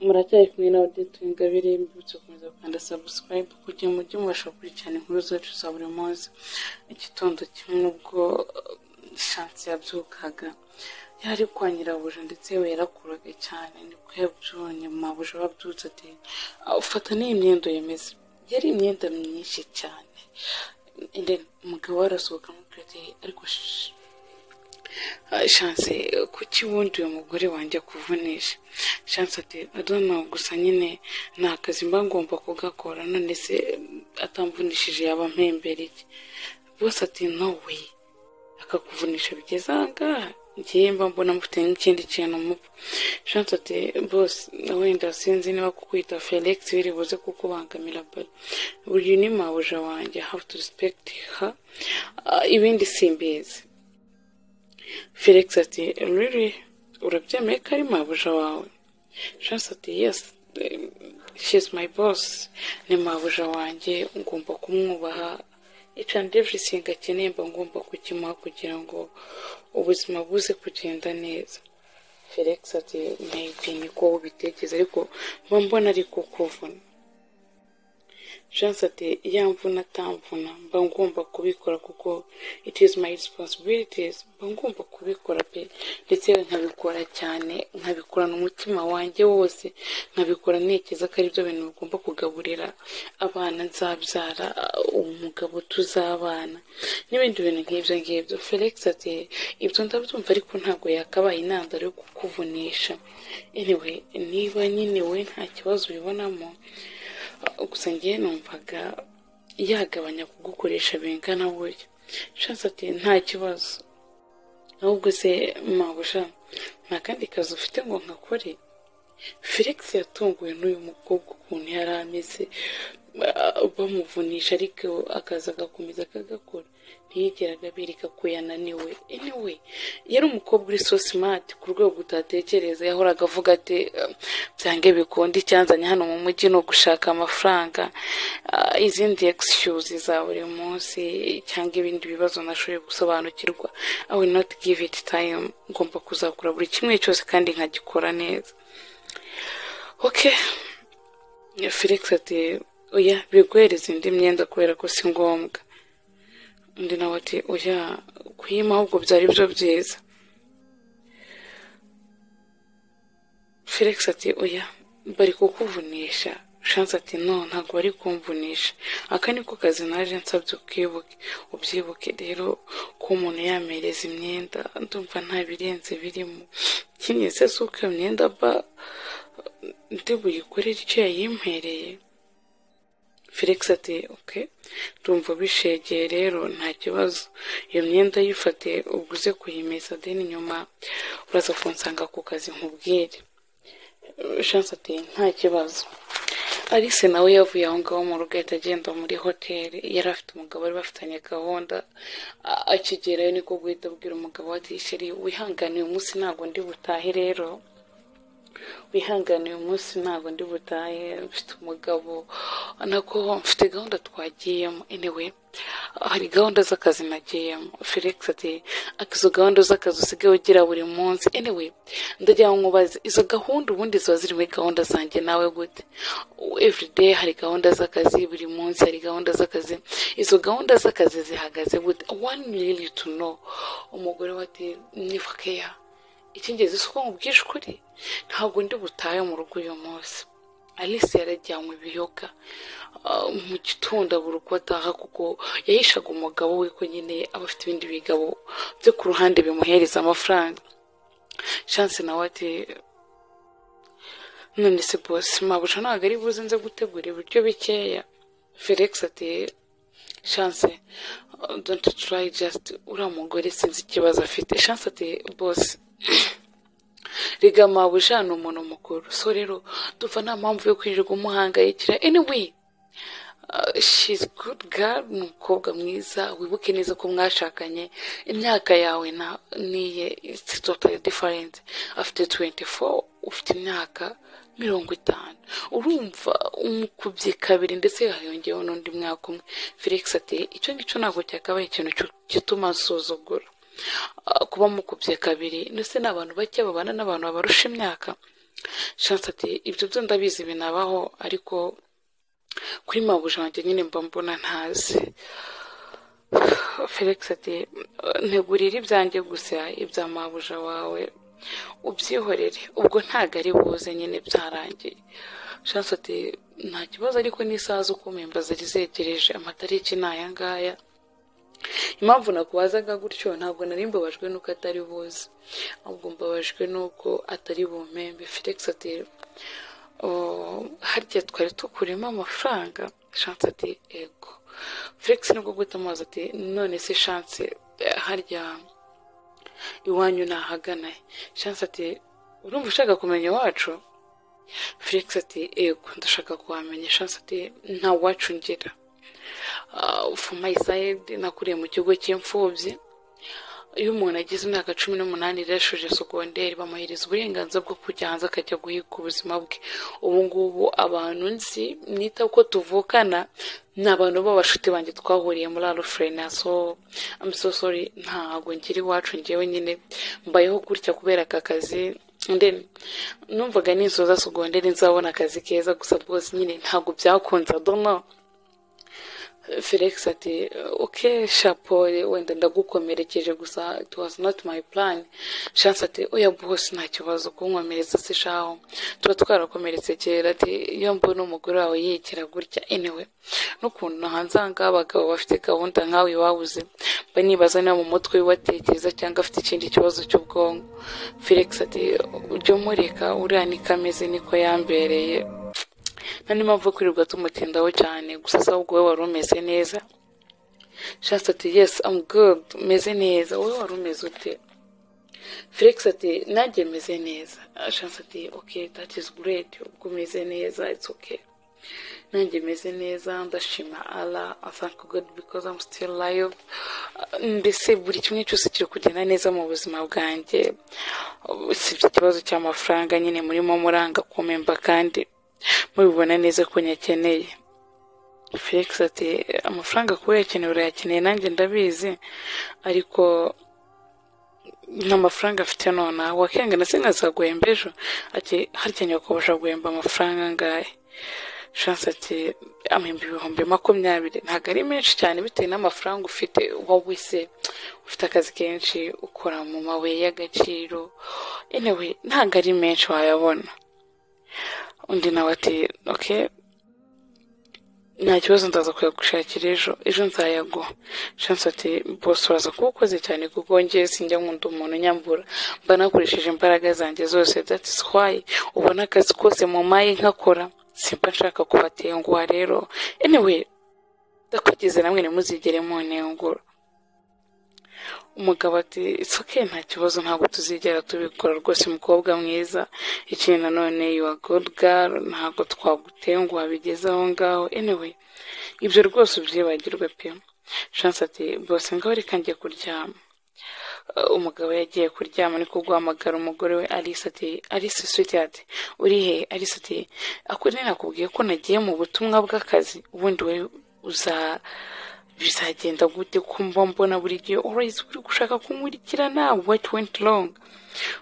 muracyari kumwe na Odette Ningabire mbibutsa gukomeza gukanda subscribe kugira ngo mujye mubasha gukurikirana inkuru zacu za buri munsi igitondo kimwe ubwo shansi yabyukaga yari kwa nyirabuja ndetse we yarakuraga cyane nibwo yabyubonye mabuja babyutse ati ufata n'iyi myenda yemeze yari imyenda myinshi cyane umugabo arasohoka amubwira ati ariko shanse kuki ubundi uyu mugore wanjye akuvunisha shanse ati adoma gusa nyine ni akazi mba ngomba kugakora none se atamvunishije yaba mpembereye bose ati nowe akakuvunisha bigeze ahangaha ngiye mba mbona mufite n'ikindi kintu mupfa shanse ati bose wenda sinzi niba kukwita felix biri buze kukubangamira bari uyu ni mabuja wanjye have to respect her ibindi simbizi felix ati riri urabyemeye ko ari mabuja wawe shanse ati yes she is my boss ni mabuja wanjye ngomba kumwubaha each and everything akeneye mba ngomba kukimuha kugira ngo ubuzima buze kugenda neza felix ati maybe niko ubitekereza ariko mba mbona ari kukuvuna chance ati yamvuna atamvuna mba ngomba kubikora kuko it is my responsibilities mba ngomba kubikora pe ndetse nkabikora cyane nkabikorana umutima wanjye wose nkabikora ntekereza ko aribyo bintu bigomba kugaburira abana nzabyara umugabo tuzabana n'ibindi bintu nk'ibyo ngibyo felix ati ibyo ndabyumva ariko ntabwo yakabaye intandaro yo kukuvunisha anyway niba nyine we nta kibazo ubibonamo gusa ngewe numvaga yagabanya kugukoresha bingana buryo shanse ati nta kibazo ahubwo se mabuja nta kandi kazi ufite ngo nkakore felix yatunguwe n'uyu mukobwa ukuntu yari ameze bamuvunisha ariko akaza agakomeza akagakora ntiyigeraga bereka ko yananiwe anyway yari umukobwa uri so smart ku rwego utatekereza yahoraga avuga ati byange bikunda icyanzanye hano mu mujyi ni ugushaka amafaranga izindi excuse za buri munsi cyangwa ibindi bibazo nashoboye gusobanukirwa i will not give it time ngomba kuzakora buri kimwe cyose kandi nkagikora neza okay felix ati oya biguhereza indi myenda kubera ko si ngombwa undi nawe ati oya kuyima ahubwo byari byo byiza felix ati oya bari kukuvunisha shanse ati no ntabwo bari kumvunisha aka niko kazi naje nsabye ukibuke ubyibuke rero ko umuntu yamereza imyenda ndumva nta birenze birimo kimwe se si uko iyo myenda ba ndi buyikorere icyo yayimpereye felix ati oke ndumva ubishegeye rero nta kibazo iyo myenda yifate ubwo uze kuyimesa deni nyuma uraza kunsanga ku kazi nkubwire shanse ati nta kibazo alice nawe yavuye aho ngaho mu rugo ahita agenda muri hoteli yari afite umugabo wari bafitanye gahunda akigerayo niko guhita abwira umugabo wa tisheri wihangane uyu munsi ntabwo ndi butahe rero wihangane uyu munsi ntabwo ndi butahe mfite umugabo nako mfite gahunda twagiyemo anyway hari gahunda z'akazi nagiyemo felix ati izo gahunda z'akazi usigaye ugira buri munsi anyway ndagira ngo nkubaze izo gahunda ubundi ziba ziri muri gahunda zanjye nawe gute everyday hari gahunda z'akazi buri munsi hari gahunda z'akazi izo gahunda z'akazi zihagaze gute one really to know umugore we ati niba keya ikingezi si uko mubwije ukuri ntabwo ndi butahe mu rugo uyu munsi alice yarajyanywe ibiyoga mu gitondo abura uko ataha kuko yahishaga umugabo we ko nyine aba afite ibindi bigabo byo ku ruhande bimuhereza amafaranga shanse nawe ati none se bose mabuja ntabwo ari buze nze gutegura ibiryo bikeya felix ati shanse don't try just uriya mugore sinzi ikibazo afite shanse ati bose rigama mabuja ni umuntu mukuru so rero dupfa nta mpamvu yo kwirirwa umuhangayikira anyway she's good girl ni umukobwa mwiza wibuke neza ko mwashakanye imyaka yawe niye it's totally different afite 24 ufite imyaka mirongo itanu urumva umukubye kabiri ndetse hahongeyeho n'undi mwaka umwe felix ati icyo ngicyo ntabwo cyakabaye ikintu gituma asuzugura kuba mukubye kabiri ndetse ni abantu bake babana n'abantu babarusha imyaka shansi ati ibyo byo ndabizi binabaho ariko kuri mabuja wanjye nyine mba mbona ntazi felix ati ntegurire ibyanjye gusa ibya mabuja wawe ubyihorere ubwo ntabwo ari buze nyine byarangiye shansi ati nta kibazo ariko n'isaha zo kumemba zari zegereje amatariki ni aya ngaya impamvu nakubazaga gutyo ntabwo nari mbabajwe nuko atari buze ahubwo mbabajwe nuko atari bumembe felix ati harya twari tukurimo amafaranga shansi ati ego felix nibwo guta amazi ati none se shansi harya iwanyu ntahagana shansi ati urumva ushaka kumenya iwacu felix ati ego ndashaka kuhamenya shansi ati nta wacu ngira fuma isayidi nakuriye mu kigo cy'imfubyi iyo umuntu agize imyaka cumi n'umunani rero ashoje sogonderi bamuhereza uburenganzira bwo kujya hanze akajya guhiga ubuzima bwe ubu ngubu abantu nzi nita ko tuvukana ni abantu b'abashuti banjye twahuriye muri arufurena so amusosori ntabwo ngira iwacu ngewe nyine mbayeho gutya kubera aka kazi ndeni numvaga ninsoza sogonderi nzabona akazi keza gusa rwose nyine ntabwo byakunze adono felix ati oke shapo wenda ndagukomerekeje gusa it was not my plan shansi ati oya bose nta kibazo kunkomeretsa se shaho tuba twarakomeretse kera ati iyo mbona umugore wawe yikira gutya anyway n'ukuntu nahanzanga abagabo bafite gahunda nkawe iwabuze mba nibaza niba mu mutwe watekereza cyangwa afite ikindi kibazo cy'ubwonko felix ati ujye umureka uriya niko ameze niko yambereye nta mpamvu kwirirwa tumutindaho cyane gusa se ahubwo wowe wari umeze neza shansi ati yesi amu gudu umeze neza wowe wari umeze ute felix ati nanjye meze neza shansi ati oke dati izi guredi ubwo umeze neza itsi oke nanjye meze neza ndashima ara asanka gudu bikoze amu sitiri layo mbese buri kimwe cyose kiri kugenda neza mu buzima bwanjye usibye ikibazo cy'amafaranga nyine murimo muranga kumemba kandi mubibona neza ko nyakeneye felix ati amafaranga kuba uyakeneye urayakeneye nanjye ndabizi ariko nta mafaranga afite nonaha wakenga na sena zaguhemba ejo ati harya nyakubasha guhemba amafaranga angahe shansi ati amahemba ibihumbi makumyabiri ntabwo ari menshi cyane bitewe n'amafaranga ufite wowe se ufite akazi kenshi ukora mu mabuye y'agaciro anyway ntabwo ari menshi wayabona undi nawe ati oke nta kibazo ndaza kuyagushakira ejo ejo nzayaguha shansi ati bose uraza kuba ukoze cyane kuko njyewe sinjya nkunda umuntu nyambura mba nakoresheje imbaraga zanjye zose dati swayi ubona akazi kose mu mayi nkakora simba nshaka kubatenguha rero anyway ndakwigize namwe ntimuzigere mu ntenguro umugabo ati isuke nta kibazo ntabwo tuzigera tubikora rwose mukobwa mwiza ikindi nanone yuwa godugari ntabwo twagutenguha bigeze aho ngaho anyway ibyo rwose ubyibagirwe pe shansi ati bose ngaho reka njye kuryama umugabo yagiye kuryama niko guhamagara umugore we alice ati alice switi ati uri he alice ati ako nakubwiye ko nagiye mu butumwa bw'akazi ubundi we uza bizagenda gute kumva mbona buri gihe urayizi uri gushaka kunkurikirana what went wrong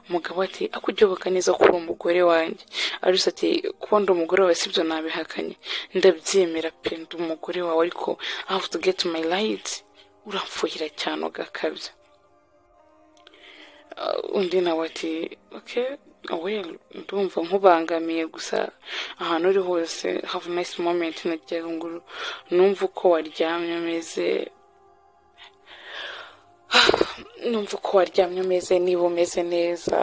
umugabo ati akujyoboka neza ko uri umugore wanjye aruse ati kubona umugore wawe sibyo nabihakanye ndabyemera pe ndi umugore wawe ariko i have to get my right uramfuhira cyane ugakabya undi nawe ati okay well ndumva nkubangamiye gusa ahantu uri hose have a nice moment nagira ngo numve uko waryamye umeze numva uko waryamye umeze niba umeze neza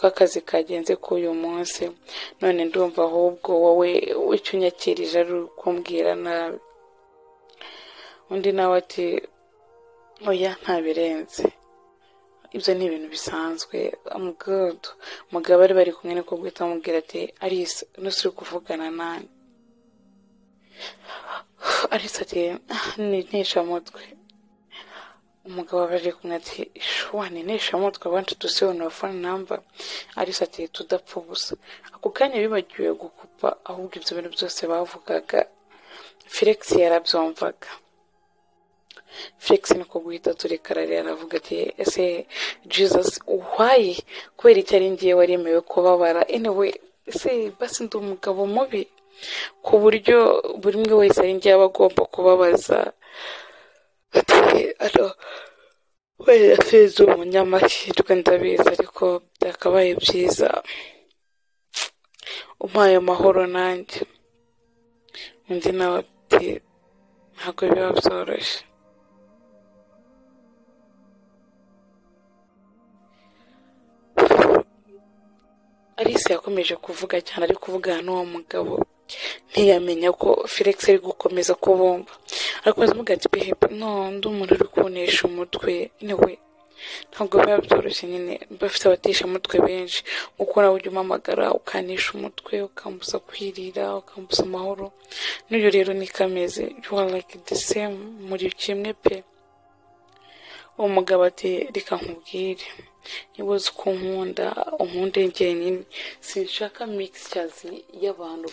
kakazi kagenze k'uyu munsi none ndumva ahubwo wowe icyo unyakirije ari ukumbwira nabi undi nawe ati oya ntabirenze ibyo ni ibintu bisanzwe amugado umugabo bari bari kumwe niko guhita amubwira ati alice nose uri kuvugana nani alice ati ntineshamutwe umugabo bari kumwe ati shuwa ntineshamutwe abantu tusibanura phone number alice ati tudapfa ubusa ako kanya bibagiwe gukupa ahubwo ibyo bintu byose bavugaga felix yarabyumvaga felix niko guhita turekararira aravuga ati ese jesus why kubera icyo ari ngiye waremewe kubabara anyway ese basi ndi umugabo mubi ku buryo buri umwe wese ari ngiye aba agomba kubabaza ati aro wera fezo umunyamahirwe ndabizi ariko byakabaye byiza umpaye amahoro nanjye undi nawe ati ntabwo biba byoroshye alice yakomeje kuvuga cyane ari kuvugana n'uwo mugabo ntiyamenya ko felix ari gukomeza kubumva arakomeza avuga ati behebe no undi umuntu uri kunesha umutwe niwe ntabwo biba byoroshye nyine bafite abateshamutwe benshi kuko nawe ujya umpamagara ukanisha umutwe ukambuza kwirira ukambuza amahoro n'uyu rero ni kameze you are like the same muri kimwe pe uwo mugabo ati reka nkubwire niba uzi ko nkunda unkunde njyenyine sinshaka mixtures y'abantu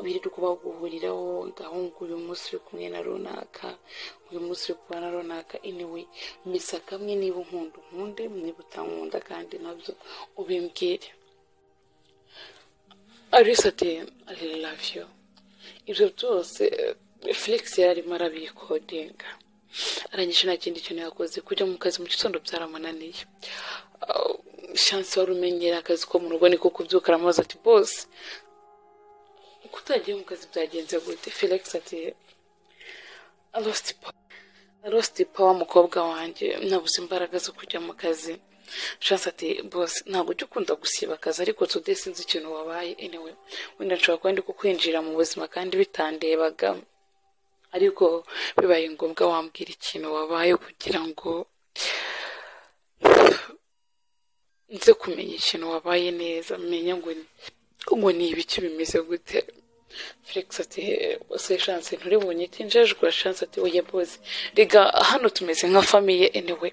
birirwa baguhuriraho gahungu uyu munsi uri kumwe na runaka uyu munsi uri kumwe na runaka anyway misa kamwe niba unkunda unkunde niba utankunda kandi nabyo ubimbwire alice ati i love you ibyo byose felix yari arimo arabikodinga arangije nta kindi kintu yakoze kujya mu kazi mu gitondo byaramunaniye shansi wari umenyera akazi ko mu rugo niko kubyuka aramubaza ati bose uko utagiye mu kazi byagenze gute felix ati arositi pawa mukobwa wanjye nabuze imbaraga zo kujya mu kazi shansi ati bose ntabwo ujya ukunda gusiba akazi ariko tude sinzi ikintu wabaye anyway wenda nshobora kuba ndi kukwinjira mu buzima kandi bitandebagamo ariko bibaye ngombwa wambwira ikintu wabaye kugira ngo nze kumenya ikintu wabaye neza menya ngo ngo ni ibiki bimeze gute felix ati se shanse nturibonye itinjejwe shanse ati oya boze rega hano tumeze nka famiye enewe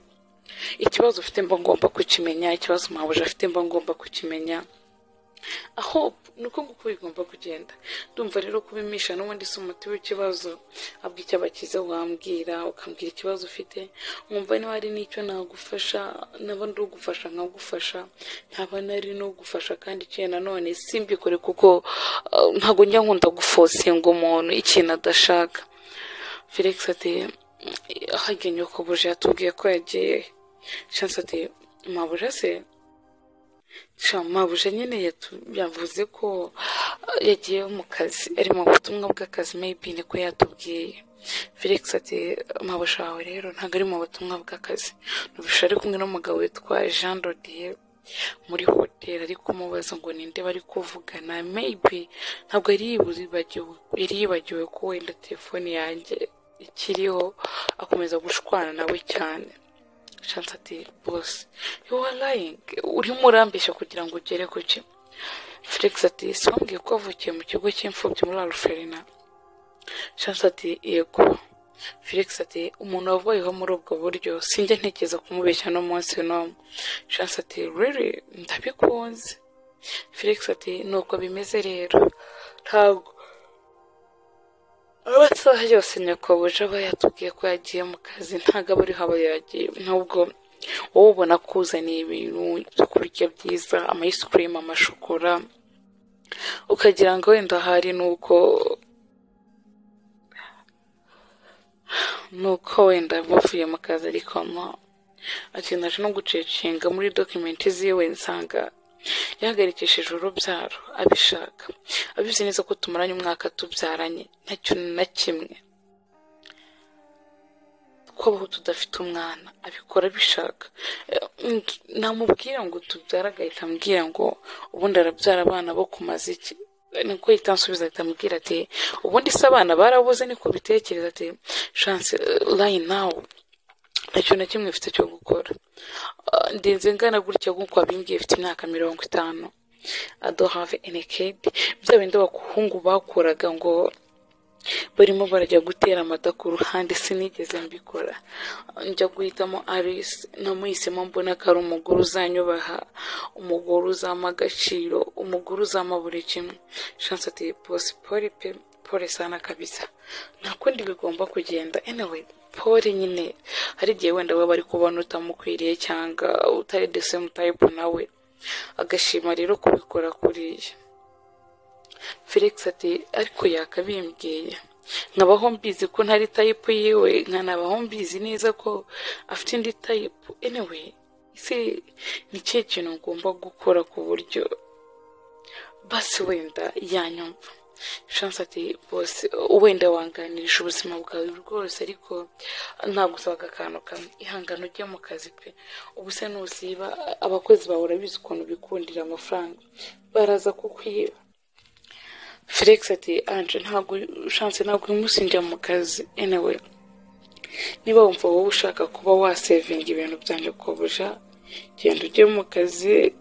ikibazo ufite mba ngomba kukimenya ikibazo mpabuje afite mba ngomba kukimenya aho nuko nguko bigomba kugenda ndumva rero kubimisha n'ubundi si umuti w'ikibazo abwo icyo abakize wambwira ukambwira ikibazo ufite nkumva niba hari n'icyo nagufasha naba ndi ugufasha nkagufasha ntaba nari n'ugufasha kandi ikintu nanone simbikore kuko uh, ntabwo njya nkunda gufosinga umuntu ikintu adashaka felix ati ahagennye ko buje yatubwiye ko yagiye chance ati mabuje se mabuje nyine yavuze ko yagiye mu kazi ari mu butumwa bw'akazi maybe niko yatubwiye felix ati mabuje wawe rero ntabwo ari mu butumwa bw'akazi nubusha ari kumwe n'umugabo witwa jean rodier muri hoteli ari kumubaza ngo ninde bari kuvugana maybe ntabwo yari yibagiwe ko wenda telefone yanjye ikiriho akomeza gushwana nawe cyane shansi ati bose yuwa layingi urimo urambishya kugira ngo ugere ku ki felix ati siwambwiye ko wavukiye mu kigo cy'imfubyi muri aruferina shansi ati yego felix ati umuntu wavuyeho muri ubwo buryo sinjya ntekereza kumubeshya no munsi n'umwe shansi ati riri ndabikunze felix ati nuko bimeze rero ntabwo amasaha yose nyakobuje aba yatubwiye ko yagiye mu kazi ntabwo aba ariho aba yagiye nubwo wowe ubona ko uzaniye ibintu byo kurya byiza amayisikirimu amashokora ukagira ngo wenda hari nuko nuko wenda bavuye mu kazi ariko akendaje no gucecinga muri dokimenti ziwe nsanga yahagarikishije urubyaro abishaka abizi neza ko tumaranye umwaka tubyaranye nta kintu na kimwe kubaho tudafite umwana abikora abishaka namubwira ngo tubyara agahita ambwira ngo ubundi arabyara abana bo kumaza iki niko ahita ansubiza ahita amubwira ati ubundi se abana barabuze niko bitekereza ati shanse layini nawu nta kintu na kimwe mfite cyo gukora ndetse ngana gutya nk'uko wabimbwiye ifite imyaka mirongo itanu adohave enekedi bya bindi abakuhungu bakuraga ngo barimo barajya gutera amata ku ruhande sinigeze mbikora njya guhitamo alice namuhisemo mbona ko ari umugore uzanyubaha umugore uzampa agaciro umugore uzampa buri kimwe shansi ati posipori pe pole sana kabisa nta kundi bigomba kugenda anyway pole nyine hari igihe wenda we bari kubona utamukwiriye cyangwa utari the same type nawe agashima rero kubikora kuriya felix ati ariko yakabimbwiye nkabaho mbizi ko ntari tayipu yiwe nkanabaho mbizi neza ko afite indi tayipu anyway ese ni ikihe kintu ngomba gukora ku buryo basi wenda yanyumva shansi ati bose wenda wanganirije ubuzima bwawe rwose ariko ntagusabaga akantu kamwe ihangane ujye mu kazi pe ubu se nusiba abakozi bawe urabizi ukuntu bikundira amafaranga baraza kukwiba felix ati anje ntabwo shansi ntabwo imusinjira mu kazi enewe niba wumva wowe ushaka kuba wasevinga ibintu byanjye kubuja genda ujye mu kazi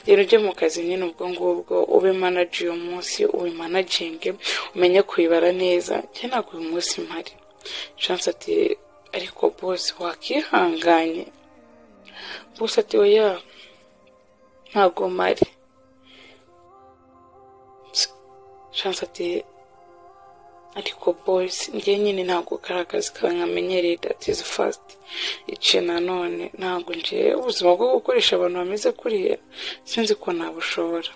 genda ujye mu kazi nyine ubwo ngubwo ube manager uyu munsi ube managinge umenye kuyibara neza njye ntabwo uyu munsi mpari shansi ati ariko bose wakihanganye bose ati oya ntabwo mpari shansi ati ariko boyisi njye nyine ntabwo kazi kaba nkamenyereye dati izi fasiti iciye nanone ntabwo njye ubuzima bwo gukoresha abantu bameze kuriya sinzi ko nabushobora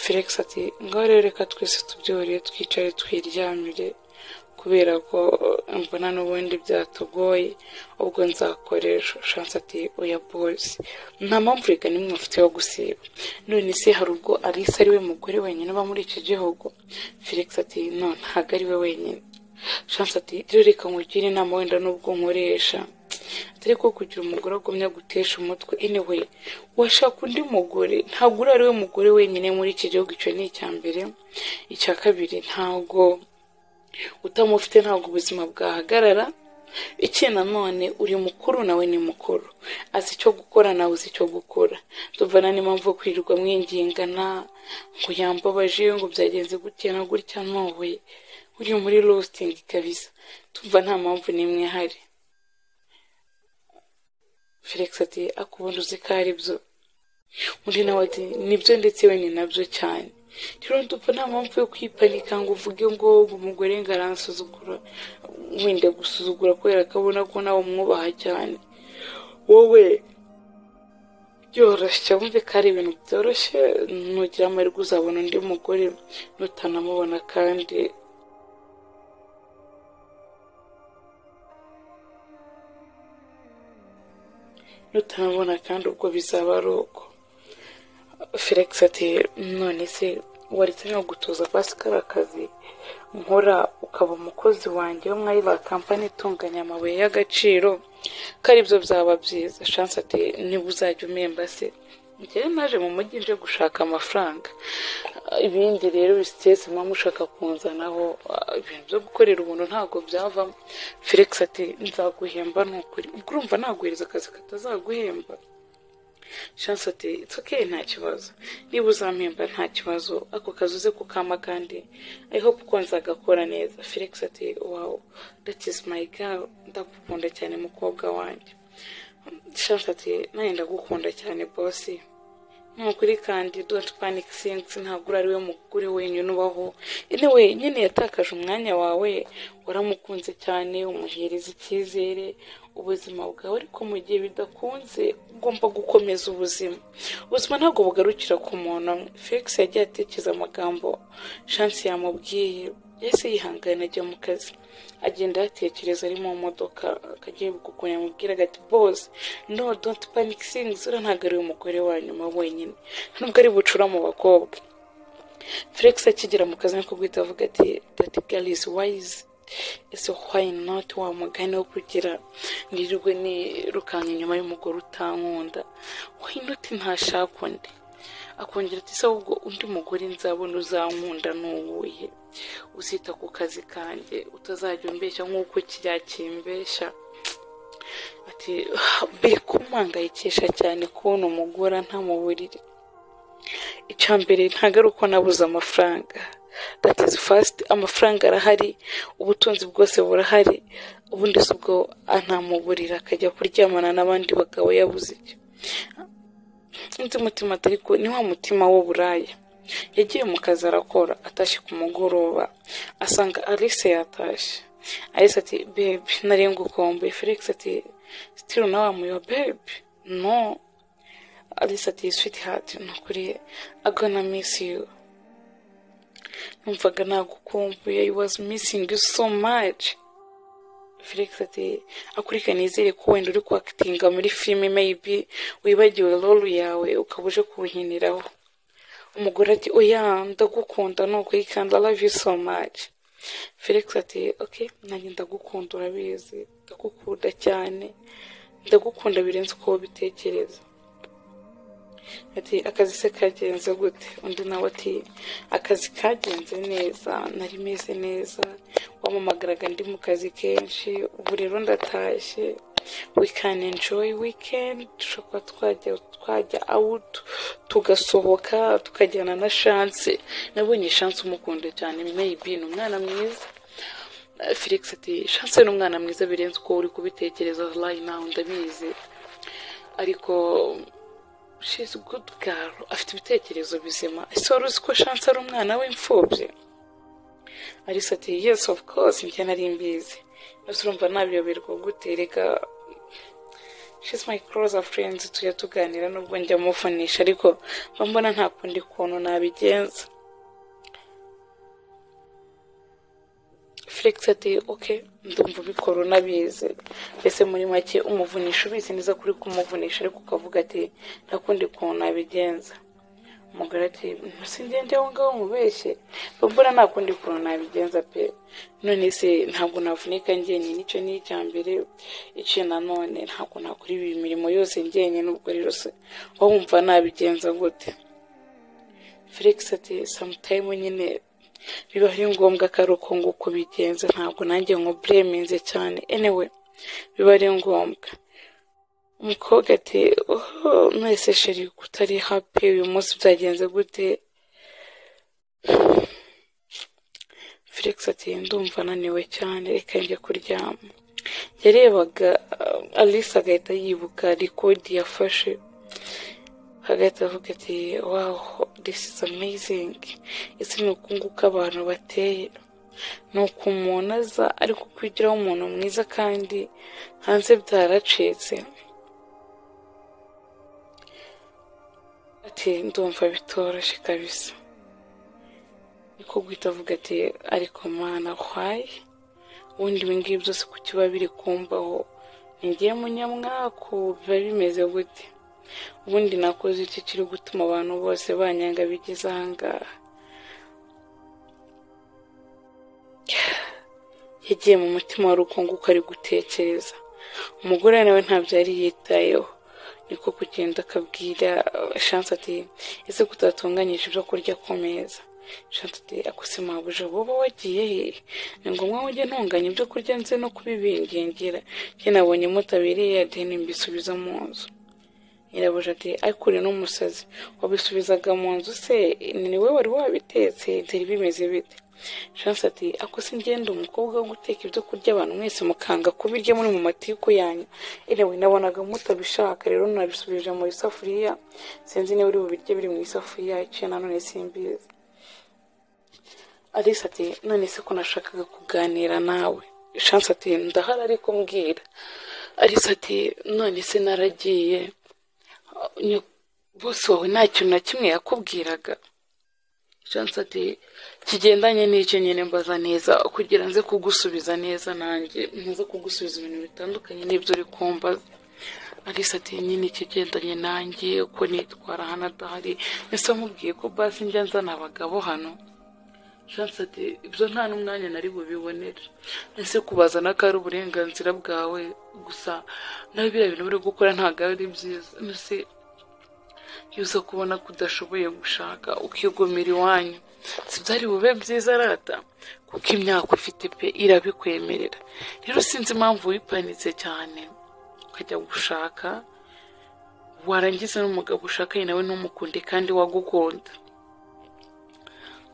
felix ati ngaho rero reka twese tubyore twicare twiryamire kubera ko mbona n'ubundi byatugoye ubwo nzakoresha shansi ati oya boyisi nta mpamvu reka nimwe mufite yo gusiba none se hari ubwo alisa ari we mugore wenyine uba muri iki gihugu felix ati no ntabwo ari we wenyine shansi ati rero reka nkugire inama wenda n'ubwo nkoresha atari ko kugira umugore agumya gutesha umutwe anyway washaka undi mugore ntabwo uri ari we mugore wenyine muri iki gihugu icyo ni icya mbere icya kabiri ntabwo utamufite ntabwo ubuzima bwahagarara iki nanone uri mukuru nawe ni mukuru azi icyo gukora nawe uzi icyo gukora tuvana n'impamvu yo kwirirwa mwingingana ngo yambabaje ngo byagenze gutya na gutya ntuwe uri muri lositingi kabisa tumva nta mpamvu n'imwe ihari felix ati akubundi uzi ko ari byo undi nawe ati nibyo ndetse we ni nabyo cyane rero ndumva nta mpamvu yo kwipanika ngo uvuge ngo umugore ngo aransuzugura wenda gusuzugura kubera ko abona ko nawe umwubaha cyane wowe byoroshye wumve ko ari ibintu byoroshye nugira amahirwe uzabona undi mugore nutanamubona kandi nutanamubona kandi ubwo bizaba ari uko felix ati none se waretse no gutuza pasi kariya kazi nkora ukaba umukozi wanjye wo mwari ba kampani itunganya amabuye y'agaciro ko aribyo byaba byiza shansi ati niba uzajya umemba se njyewe naje mu mujyi nje gushaka amafaranga ibindi rero bisitesi muba mushaka kunzanaho ibintu byo gukorera ubuntu ntabwo byavamo felix ati nzaguhemba nukuri urumva naguhereza akazi katazaguhemba shansi ati itsuke nta kibazo niba uzampemba nta kibazo ako kazi uze kukama kandi i hope ko nzagakora neza felix ati wow that is my girl ndagukunda cyane mukobwa wanjye shansi ati nawe ndagukunda cyane bosi ni ukuri kandi don't panic things ntabwo uri we mugore wenyine ubaho anyway nyine yatakaje umwanya wawe waramukunze cyane umuhereza icyizere ubuzima bwawe ariko mu gihe bidakunze ugomba gukomeza ubuzima ubuzima ntabwo bugarukira ku muntu amwe felix yagiye atekereza amagambo shansi yamubwiye yahise yihangana ajya mu kazi agenda yatekereza ari mu modoka akagiye kukuntu yamubwira agati bose no don't panic things ura ntabwo ari umugore wa nyuma wenyine nubwo ari bucura mu bakobwa felix akigera mu kazi niko guhita avuga ati that girl is wise ese why not wa mugani wo kugira nirirwe nirukanka inyuma y'umugore utankunda why not ntashaka undi akongera ati se ahubwo undi mugore nzabona uzankunda n'uwuye uzita ku kazi kanjye utazajya umbeshya nk'uko kijya kimbeshya ati biri kumuhangayikisha cyane kubona umugore nta mu buriri icya mbere ntabwo ari uko nabuze amafaranga that is fast amafaranga arahari ubutunzi bwose burahari ubundi si ubwo anamuburira akajya kuryamana n'abandi bagabo yabuze icyo nzi mutima ariko ni wa mutima w'uburaya yagiye mu kazi arakora atashye ku mugoroba asanga alice yatashye alice ati bebi nari ngukomboye felix ati sitiri nawe wamuyoba bebi no alice ati switi hati ni ukuri agana misi yu numvaga nagukumbuye i wazi misingi yu so maci felix ati akurika nizere ko wenda uri kwakitinga muri filime meyibi wibagiwe rolu yawe ukaba uje kuwuhiniraho umugore ati oya ndagukunda ni ukuri kandi i love you so much felix ati ok nanjye ndagukunda urabizi ndagukunda cyane ndagukunda birenze uko ubitekereza ati akazi se kagenze gute undi nawe ati akazi kagenze neza nari meze neza wamamagaraga ndi mu kazi kenshi ubu rero ndatashye we can enjoy weekend dushobora twajya twajya out tugasohoka tukajyana na shanse nabonye shanse umukunda cyane maybe ni umwana mwiza Eh, felix ati shanse ni umwana mwiza birenze uko uri kubitekereza right now ndabizi ariko she's good girl afite ibitekerezo bizima ese wari uzi ko shanse ari umwana w'imfubyi alice ati yes of course njye nari mbizi ese urumva nabiyoberwa gute reka she's my close friend tujya tuganira nubwo njya muvunisha ariko mba mbona nta kundi kuntu nabigenza felix ati ok ndumva ubikora unabizi mbese muri make umuvunisha ubizi neza kuri kumuvunisha ariko ukavuga ati nta kundi kuntu nabigenza umugore ati singende aho ngaho mubeshye mba mbona nta kundi kuntu nabigenza pe none se ntabwo navunika njyenyine icyo ni icya mbere icyo nanone ntabwo nakora ibi mirimo yose njyenyine ubwo rero se wowe wumva nabigenza gute felix ati samutayimu nyine biba ari ngombwa ko ari uko nguko ubigenza ntabwo nanjye nkubureminze cyane anyway biba ari ngombwa umukobwa ati oho mwese sheri kutari happy uyu munsi byagenze gute felix ati ndumva ananiwe cyane reka njye kuryama yarebaga uh, alice agahita yibuka rekodi yafashe hagahita avuga ati wow this is amazing ese ni ukunguka abantu bateye ni uko umuntu aza ariko kwigiraho umuntu mwiza kandi hanze byaracitse ati ndumva bitoroshye kabisa niko guhita avuga ati ariko mana why ubundi ibi ngibi byose ku kiba biri kumbaho ngiye munyamwaku biba bimeze gute ubundi nakoze iki kiri gutuma abantu bose banyanga bigeze ahangaha yagiye mu mutima wa rukunguka ari gutekereza umugore nawe ntabyo yari yitayeho niko kugenda akabwira shansi ati ese kutatunganyije ibyo kurya ku meza shansi ati akose mabuja woba wagiye he ni ngombwa ngo ujye ntunganya ibyo kurya nze no kubibingingira njye nabonye mutabiriye adeni mbisubiza mu nzu nyirabuja ati akure n'umusazi wabisubizaga mu nzu se ni we wari wabitetse byari bimeze bite shansi ati ako se ngenda umukobwa wo guteka ibyo kurya abantu mwese mukanga kubirya muri mu matiku yanyu erewe nabonaga mutabishaka rero nabisubije mu isafuriya sinzi niba uri bubirye biri mu isafuriya iciye nanone simbizi alice ati none se ko nashakaga kuganira nawe shansi ati ndahari ariko mbwira alice ati none se naragiye bose wawe nta kintu na kimwe yakubwiraga shansi ati kigendanye n'icyo nyine mbaza neza kugira nze kugusubiza neza nanjye nze kugusubiza ibintu bitandukanye n'ibyo uri kumbaza alice ati nyine ikigendanye nanjye uko nitwara hano adahari ese mubwiye ko basi njya nzana abagabo hano shansi ati ibyo nta n'umwanya nari bubibonere ese kubaza nako ari uburenganzira bwawe gusa nawe biriya bintu uri gukora ntabwo ari byiza mbese iyo uza kubona ko udashoboye gushaka ukigumira iwanyu si byari bube byiza arata kuko imyaka ufite pe irabikwemerera rero sinzi impamvu wipanitse cyane ukajya gushaka warangiza n'umugabo ushakanye nawe ntumukunde kandi wagukunda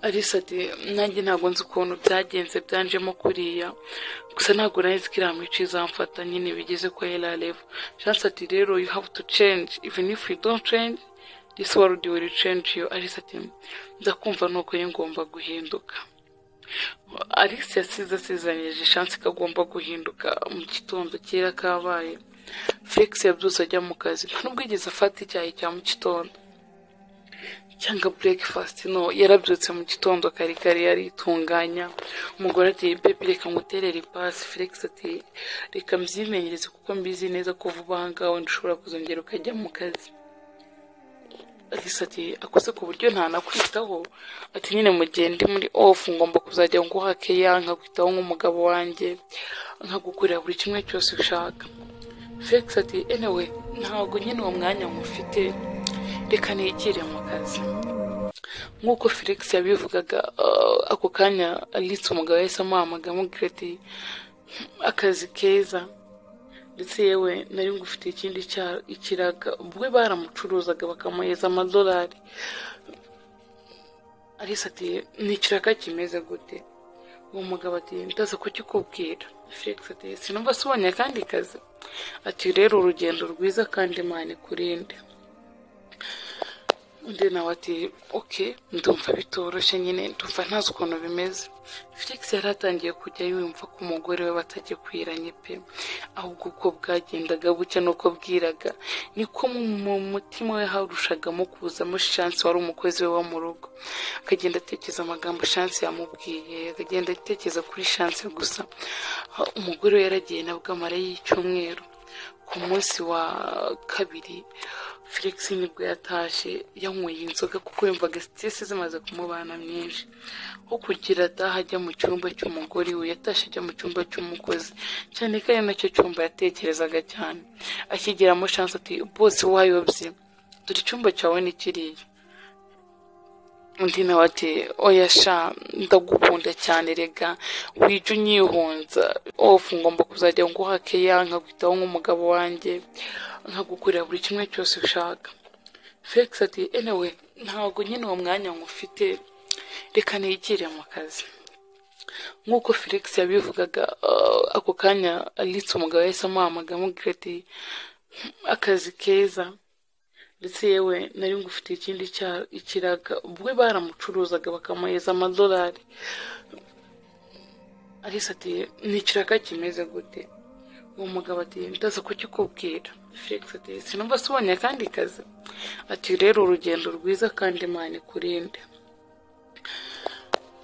alice ati nanjye ntabwo nzi ukuntu byagenze byanjemo kuriya gusa ntabwo nari ko iriya mico izamfata nyine bigeze kwa erareva shansi ati rero you have to change even if you don't change this world will change you alice ati ndakumva nuko ngomba guhinduka alice yasize asezeranyije shansi ko agomba guhinduka mu gitondo kera kabaye felix yabyutse ajya mu kazi nta nubwo yigeze afata icyayi cya mu gitondo cyangwa breakfast no yarabyutse mu gitondo kare kare yaritunganya umugore ati bebe reka nguterere ipasi felix ati reka mbyimenyereze kuko mbizi neza ko vuba aha ngaha wenda ushobora kuzongera ukajya mu kazi ati akoze ku buryo ntanakwitaho ati nyine mu gihe ndi muri ofu ngomba kuzajya nguha keya nkakwitaho nk'umugabo wanjye nkagukorera buri kimwe cyose ushaka felix ati enewe ntabwo nyine uwo mwanya mufite reka nigire mu kazi nk'uko felix yabivugaga ako kanya aritse umugabo yahise amuhamagara amubwira ati akazi keza ndetse yewe nari ngufitiye ikindi ikiraga we baramucuruzaga bakamuheza amadolari arisa ati ni ikiraga kimeze gute uwo mugabo ati ndaza kukikubwira felix ati sinumva asubonye akandi kazi ati rero urugendo rwiza kandi imana ikurinde undi nawe ati oke ndumva bitoroshye nyine ndumva ntazi ukuntu bimeze felix yari atangiye kujya yumva ko umugore we batagikwiranye pe ahubwo uko bwagendaga bucya nuko bwiraga niko mu mutima we harushagamo kuzamo shansi wari umukozi we wo mu rugo akagenda atekereza amagambo shansi yamubwiye akagenda atekereza kuri shansi gusa umugore we yaragiye nabwo amara y'icyumweru ku munsi wa kabiri felix nibwo yatashye yanyweye inzoga kuko yumvaga sitesi zimaze kumubana myinshi nko kugira ataha ajya mu cyumba cy'umugore we yatashye ajya mu cyumba cy'umukozi cyane ko ari nacyo cyumba yatekerezaga cyane akigeramo shansi ati bose wayobye dore icyumba cyawe ni kiriya undi nawe ati oya sha ndagukunda cyane rega wijya unyihunza ofu ngomba kuzajya nguha keya nkakwitaho nk'umugabo wanjye nkagukorera buri kimwe cyose ushaka felix ati enewe ntabwo nyine uwo mwanya ngufite reka nigire mu kazi nk'uko felix yabivugaga ako kanya aritse umugabo yahise amuhamagara amubwira ati akazi keza ndetse yewe nari ngufitiye ikindi ikiraga we baramucuruzaga bakamuheza amadolari alice ati ni ikiraga kimeze gute uwo mugabo ati ndaza kukikubwira felix ati sinumva asubonye akandi kazi ati rero urugendo rwiza kandi imana ikurinde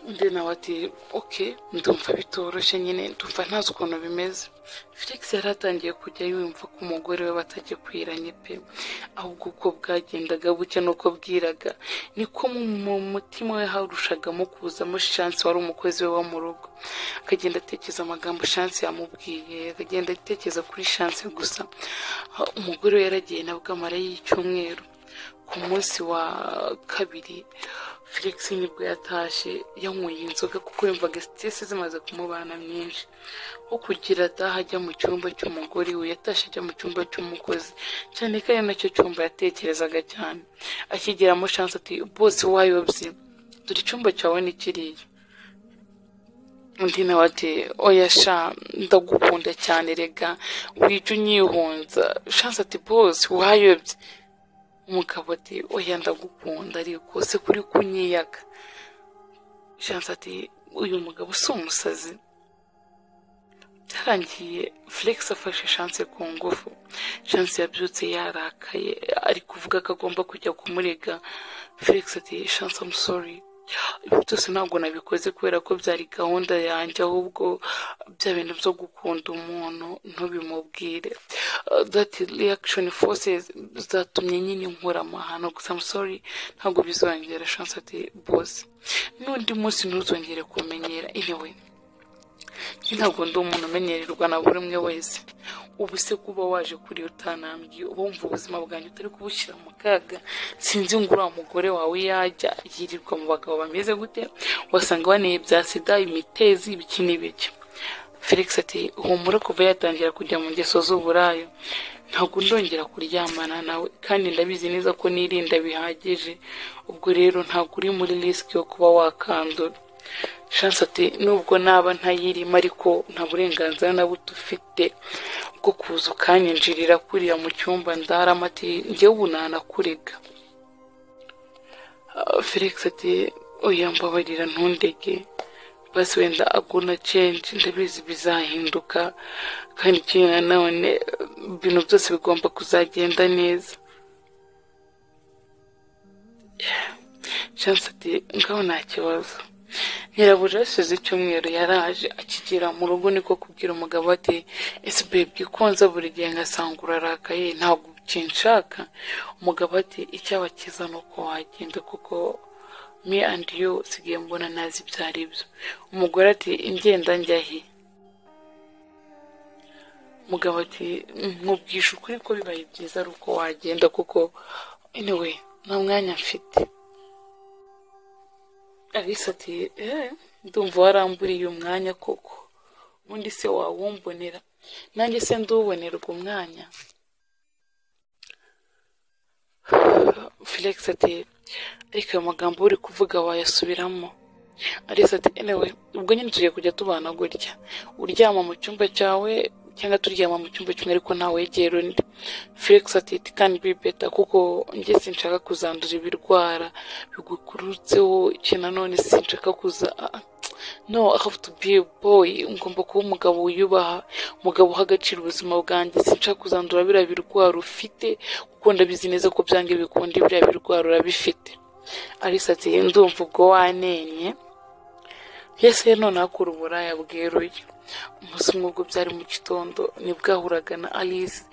undi nawe ati oke ndumva bitoroshye nyine ndumva ntazi ukuntu bimeze felix yari atangiye kujya yumva ko umugore we batagikwiranye pe ahubwo uko bwagendaga bucya nuko bwiraga niko mu mutima we harushagamo kuzamo shansi wari umukozi we wo mu rugo akagenda atekereza amagambo shansi yamubwiye akagenda atekereza kuri shansi gusa umugore we yaragiye nabwo amara y'icyumweru ku munsi wa kabiri felix nibwo yatashye yanyweye inzoga kuko yumvaga sitesi zimaze kumubana myinshi nko kugira ataha ajya mu cyumba cy'umugore we yatashye ajya mu cyumba cy'umukozi cyane ko ari nacyo cyumba yatekerezaga cyane akigeramo shansi ati bose wayobye dore icyumba cyawe ni kiriya undi nawe ati oya sha ndagukunda cyane rega wijya unyihunza shansi ati bose wayobye umugabo ati oya ndagukunda ariko se kuri kunyiyaga shansi ati uyu mugabo si umusazi byarangiye felix afashe shansi ku ngufu shansi yabyutse yarakaye ari kuvuga ko agomba kujya kumurega felix ati shansi amusori ibi byose ntabwo nabikoze kubera ko byari gahunda yanjye ahubwo bya bintu byo gukunda umuntu ntubimubwire dati reakishoni fosizi zatumye nyine nkura amahano gusa amusori ntabwo bizongera shansi ati bose n'undi munsi ntuzongere kumenyera inewe ntabwo ndi umuntu umenyererwa na buri umwe wese ubu se kuba waje kuri utanambye wumva ubuzima bwanjye utari kubushyira mu kaga sinzi ngo uriya mugore wawe yajya yirirwa mu bagabo bameze gute wasanga baneye bya sida imitezi ibiki n'ibiki felix ati humura kuva yatangira kujya mu ngeso z'uburayo ntabwo ndongera kuryamana nawe kandi ndabizi neza ko nirinda bihagije ubwo rero ntabwo uri muri risiki yo kuba wakandura shansi ati nubwo naba ntayirimo ariko nta burenganzira na buto ufite bwo kuza ukanyinjirira kuriya mu cyumba ndarama ati njyewe ubu ntanakurega felix ati oya mbabarira ntundege basi wenda agona cenji ndabizi bizahinduka kandi ikindi nanone ibintu byose bigomba kuzagenda neza chance ati ngaho nta kibazo nyirabura yasize icyumweru yaraje akigera mu rugo niko kubwira umugabo ati ese bebwe ko nza buri gihe ngasanga urarakaye ntabwo ukinshaka umugabo ati icyaba cyiza ni uko wagenda kuko me and you sigaye mbona nazi ibyo ari byo umugore ati ingenda njyahe umugabo ati nkubwisha ukuri ko bibaye byiza ari uko wagenda kuko anyway nta mwanya mfite alice ati eee ndumva waramburiye umwanya koko ubundi se wawumbonera nanjye se nduwubonerwa umwanya felix ati ariko ayo magambo uri kuvuga wayasubiramo alice ati anyway ubwo nyine tugiye kujya tubana gutya uryama mu cyumba cyawe cyangwa turyama mu cyumba kimwe ariko ntawe wegera undi felix ati it can be better kuko njye sinshaka kuzandura ibirwara bigukurutseho ikintu nanone sinshaka kuza ah, no i have to be a boy ngomba kuba umugabo wiyubaha umugabo uha agaciro ubuzima bwanjye sinshaka kuzandura biriya birwara ufite kuko ndabizi neza ko byange bikunda biriya birwara urabifite alice ati ndumva ubwo wanenye yese none akura uburaya bweruye umunsi umwe ubwo byari mu gitondo nibwo ahuraga na alice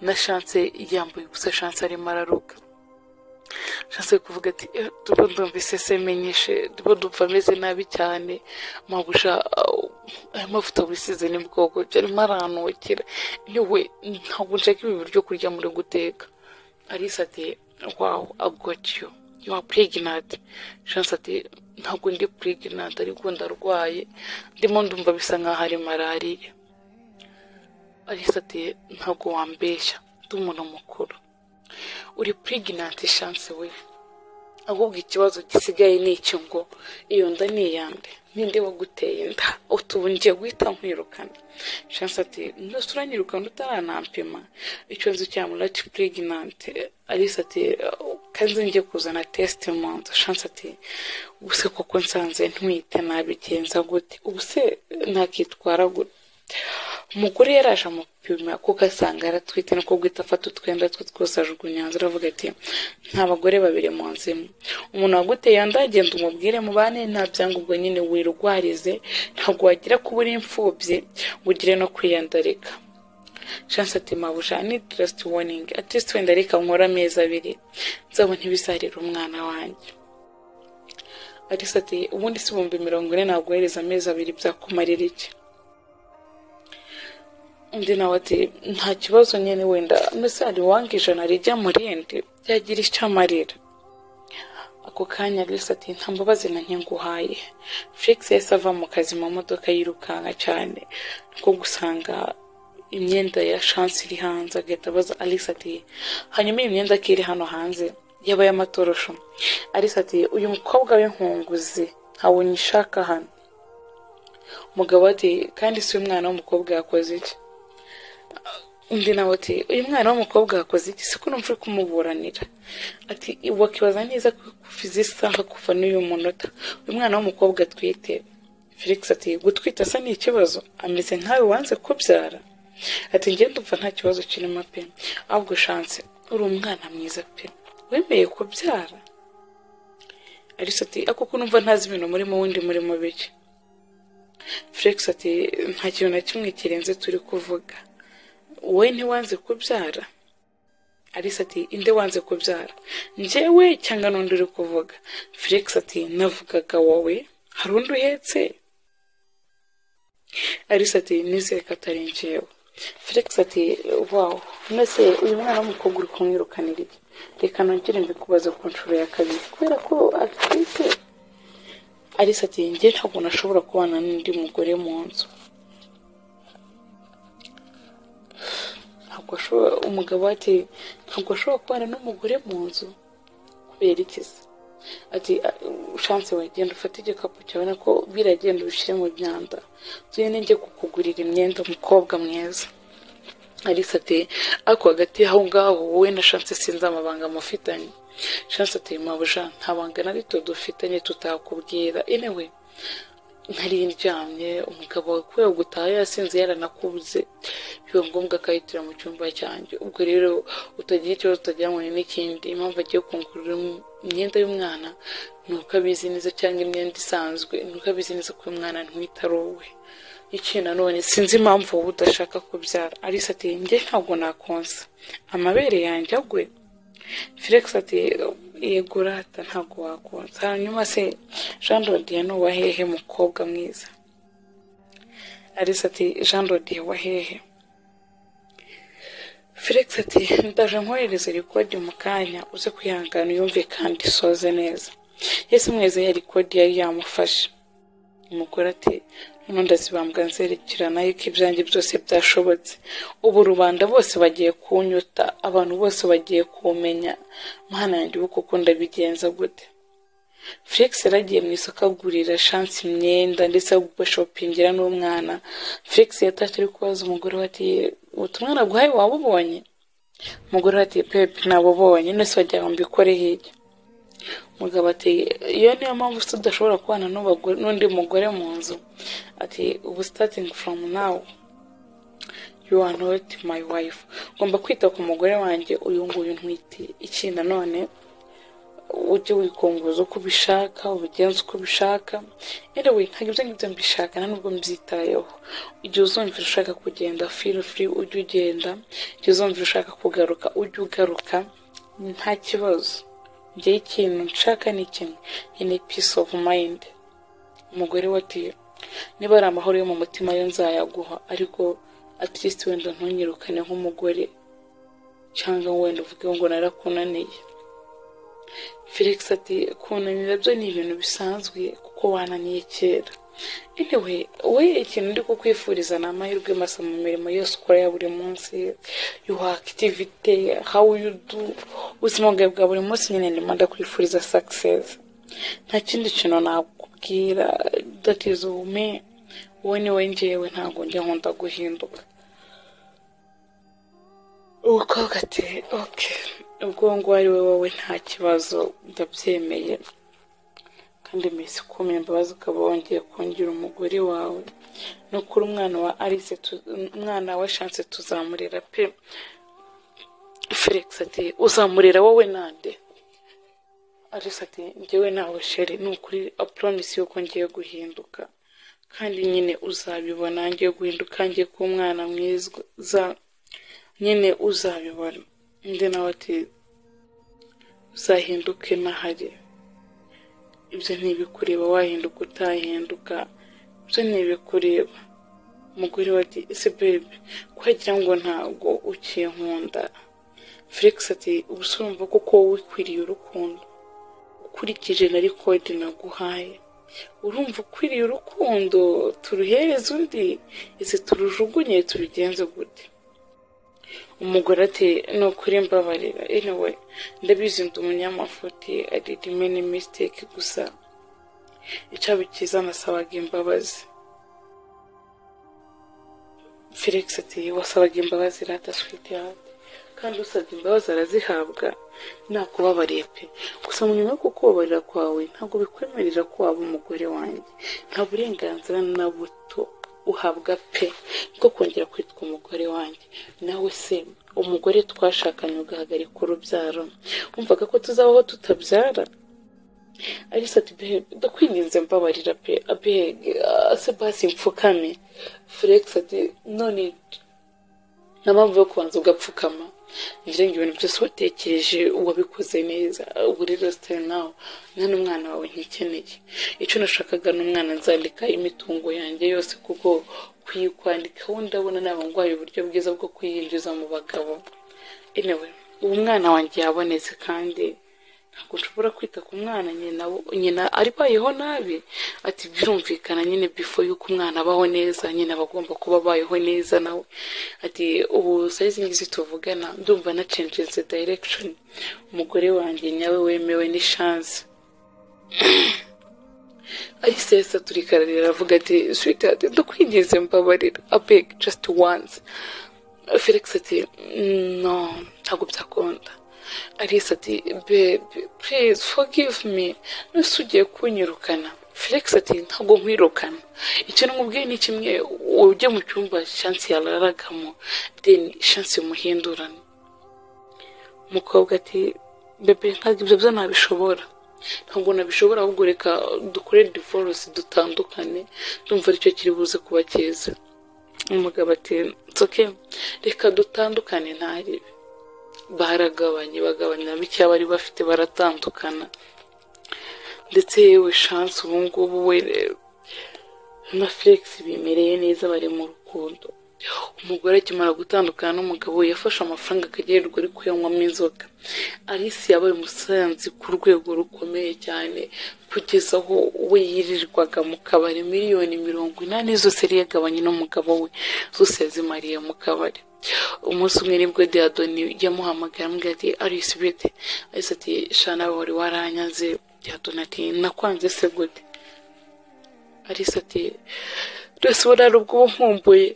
na chance yambaye gusa chance arimo araruka chance ari kuvuga ati "Eh, ndumva ndumvise se menyeshe ndumva ndumva ameze nabi cyane mabuja uh, aya mavuta wisize ni bwoko arimo aranukira yewe ntabwo nshaka ibi biryo kurya muri guteka alice ati wawu agotyo you are pregnant chance ati ntabwo ndi pregnant ariko ndarwaye ndimo ndumva bisa nkaho ari malariya alice ati ntabwo wambeshya ndi umuntu mukuru uri pregnant chance we ahubwo ikibazo gisigaye ni iki ngo iyo nda ni iyande ninde waguteye inda utubungiye guhita nkwirukana chance ati nose uranyirukana utaranampima ikibazo cya muraki pregnant alice ati kandi njye kuzana testimony chance ati ubuse koko nsanze ntwite nabigenza gute ubuse nakitwara gute umugore yaraje amupima kuko asanga aratwite niko guhita afata utwenda twe twose ajugunya hanze aravuga ati nta bagore babiri mu nzu imwe umuntu waguteye yanda agenda umubwire mubane nta byangombwa nyine wirwarize ntabwo wagira kuba uri imfubyi ngo ugire no kwiyandarika chance ati mabuja ni just warning at least wenda reka nkora amezi abiri nzabona ntibizarira umwana wanjye alice ati ubundi si ibihumbi mirongo ine naguhereza amezi abiri byakumarira iki undi nawe ati nta kibazo nyine wenda mesari wanga ijana rijya mu rindi byagira icyo amarira ako kanya alice ati nta mbabazi na nke nguhaye felix yahise ava mu kazi mu modoka yirukanka cyane niko gusanga imyenda ya chance iri hanze agahita abaza alice ati hanyuma iyi myenda ko iri hano hanze yaba y'amatorosho alice ati uyu mukobwa w'inkunguzi ntawe nyishaka hano umugabo ati kandi si umwana w'umukobwa yakoze iki undi nawe ati uyu mwana w'umukobwa yakoze iki siko numva uri kumuburanira ati wakibaza neza kuva izi saha kuva n'uyu munota uyu mwana w'umukobwa atwite felix ati gutwita se ni ikibazo ameze nkawe wanze kubyara ati njye ndumva nta kibazo kirimo pe ahubwo chance uri umwana mwiza pe wemeye kubyara alice ati ako ko numva ntazi ibintu murimo wundi murimo bike felix ati nta kintu na kimwe kirenze turi kuvuga wowe ntiwanze kubyara alice ati inde wanze kubyara njyewe cyangwa n'undi uri kuvuga felix ati navugaga wowe hari undi uhetse alice ati nizere ko atari njyewe felix ati wawu mwese uyu mwana w'umukobwa uri kumwirukanira iki reka nongere mbikubaze ku nshuro ya kabiri kubera ko atwite alice ati njye ntabwo nashobora kubana n'undi mugore mu nzu ntabwo ashobora umugabo ati ntabwo ashobora kubana n'umugore mu nzu kubera iki se ati chance we genda ufate igikapu cyawe nako biragenda ubishyire mu myanda tuye n'injye kukugurira imyenda umukobwa mwiza alice ati ariko hagati y'aho ngaho wowe na chance sinzi amabanga mufitanye shansi ati mabuja nta banga na rito dufitanye tutakubwira inewe nari ndyamye umugabo kubera gutaha yasinze yaranakubuze biba ngombwa akayitira mu cyumba cyanjye ubwo rero utagira ikibazo utageranye n'ikindi impamvu agiye kungurira imyenda y'umwana ni uko abizi neza cyangwa imyenda isanzwe ni uko abizi neza ko uyu mwana ntwitari uwe ikintu nanone sinzi impamvu wowe udashaka kubyara alice ati njye ntabwo nakonsa amabere yanjye agwe felix ati yego rata ntabwo wakonsa hanyuma se jean dodiye ni uwahehe mukobwa mwiza alice ati jean dodiye wahehe felix ati ndaje nkohereza rikodi mu kanya uze kwihangana uyumve kandi isoze neza yese mweze ya rikodi yari yamufashe umugore ati noneho ndazibambwa nzerekerana yuko ibyanjye byose byashobotse ubu rubanda bose bagiye kunyuta abantu bose bagiye kumenya mwana yanjye ubu kuko ndabigenza gute felix yaragiye mu isoko agurira shansi imyenda ndetse agashopingira n'umwana felix yatashye ari kubaza umugore we ati ubutumwa naguhaye waba ubonye umugore we ati pepe nabubonye nose wagira ngo mbikore hirya umugabo ati iyo niyo mpamvu se udashobora kubana n'ubagore- n'undi mugore mu nzu ati ubu sitatingi foromu nawu yu are not my wife ngomba kwita ku mugore wanjye uyu nguyu ntwite iki nanone ujye wikunguza uko ubishaka ubigenza uko ubishaka anyway ntabwo ibyo ngibyo mbishaka nta nubwo mbyitayeho igihe uzumvira ushaka kugenda feel free ujye ugenda igihe uzumvira ushaka kugaruka ujye ugaruka nta kibazo njyewe ikintu nshaka ni kimwe ni peace of mind umugore we ati niba ari amahoro yo mu mutima yo nzayaguha ariko at least wenda ntunyirukane nk'umugore cyangwa wenda uvuge ngo narakunaniye felix ati kunanira byo ni ibintu bisanzwe kuko wananiye kera anyway we ikintu ndi kukwifuriza ni amahirwe masa mu mirimo yose ukora ya buri munsi yuha akitivite how you do ubuzima bwawe bwa buri munsi nyine ndimo ndakwifuriza success nta kindi kintu nakubwira that is ume wowe ni we njyewe ntabwo njya nkunda guhinduka umukobwa ati oke ubwo nguwo ari we wowe nta kibazo ndabyemeye kandi mbese ukomeye imbabazi ukaba wongeye kongera umugore wawe no kuri umwana wa alice tu- umwana wa shanse tuzamurera pe felix ati uzamurera wowe nande alice ati njyewe nawe sheri ni ukuri apuromisi yuko ngiye guhinduka kandi nyine uzabibona ngiye guhinduka ngiye kuba umwana mwiza nyine uzabibona undi nawe ati uzahinduke nahari ibyo ntibikureba wahinduka utahinduka ibyo ntibikureba umugore we ati ese bebe ko wagira ngo ntabwo ukinkunda felix ati ubu se urumva kuko wowe ukwiriye urukundo ukurikije na rikodi naguhaye urumva ukwiriye urukundo turuhereze undi ese turujugunye tubigenze gute umugore ati ni ukuri mbabarira anyway ndabizi ndi umunyamafuti i did many mistake gusa icyaba cyiza nasabaga imbabazi felix ati wasabaga imbabazi rata switi hati kandi usabye imbabazi arazihabwa nakubabariye pe gusa mu nyuma yo kukubabarira kwawe ntabwo bikwemerera ko waba umugore wanjye nta burenganzira na buto uhabwa pe bwo kongera kwitwa umugore wanjye nawe se umugore twashakanye ugahagarika urubyaro wumvaga ko tuzabaho tutabyara alice ati behebe ndakwinginze mbabarira pe abege se basi mfukame felix ati none nta mpamvu yo kubanza ugapfukama ngira ngo ibintu byose watekereje wabikoze neza ubu rero sitari nawe nta n'umwana wawe ntikeneye icyo nashakaga ni umwana nzandika imitungo yanjye yose kuko kuyikwandikaho ndabona naba ndwaye uburyo bwiza bwo kuyinjiza mu bagabo anyway ubu mwana wanjye yabonetse kandi ntabwo nshobora kwita ku mwana nyina nyina arwayeho nabi ati birumvikana nyine bifo y'uko umwana abaho neza nyine aba agomba kuba abayeho neza nawe ati ubu sayizi ngizi tuvugana ndumva na cenjeze dayirekishoni umugore wanjye nyawe wemewe ni shansi alice yahise aturika ararira avuga ati switi ati ndakwinginze mbabarira abeg just once felix ati no ntabwo byakunda alice ati bebe purize fogive mi nuse ugiye kunyirukana felix ati ntabwo nkwirukana icyo namubwiye ni kimwe ujye mu cyumba shansi yararagamo deni shansi muhindurane umukobwa ati bebe ntabwo ibyo byo nabishobora ntabwo nabishobora ahubwo reka dukore divorce dutandukane ndumva aricyo kiri buze kuba cyiza umugabo ati nsoke reka dutandukane ntaribe baragabanye bagabanya bike bari bafite baratandukana ndetse yewe shansi ubu ngubu we na felix bimereye neza bari mu rukundo umugore akimara gutandukana n'umugabo we yafashe amafaranga akagenerwa ari kuyanywamo inzoga alice yabaye umusanzi ku rwego rukomeye cyane kugeza aho we yirirwaga mu kabari miliyoni mirongo inani zose yari yagabanye n'umugabo we zose yazimariye mu kabari umunsi umwe nibwo diyadoni yamuhamagara amubwira ati alice bete alice ati shana wari waranyaze diyadoni ati nakwanze se gute alice ati rwose burara ubwo uba nkumbuye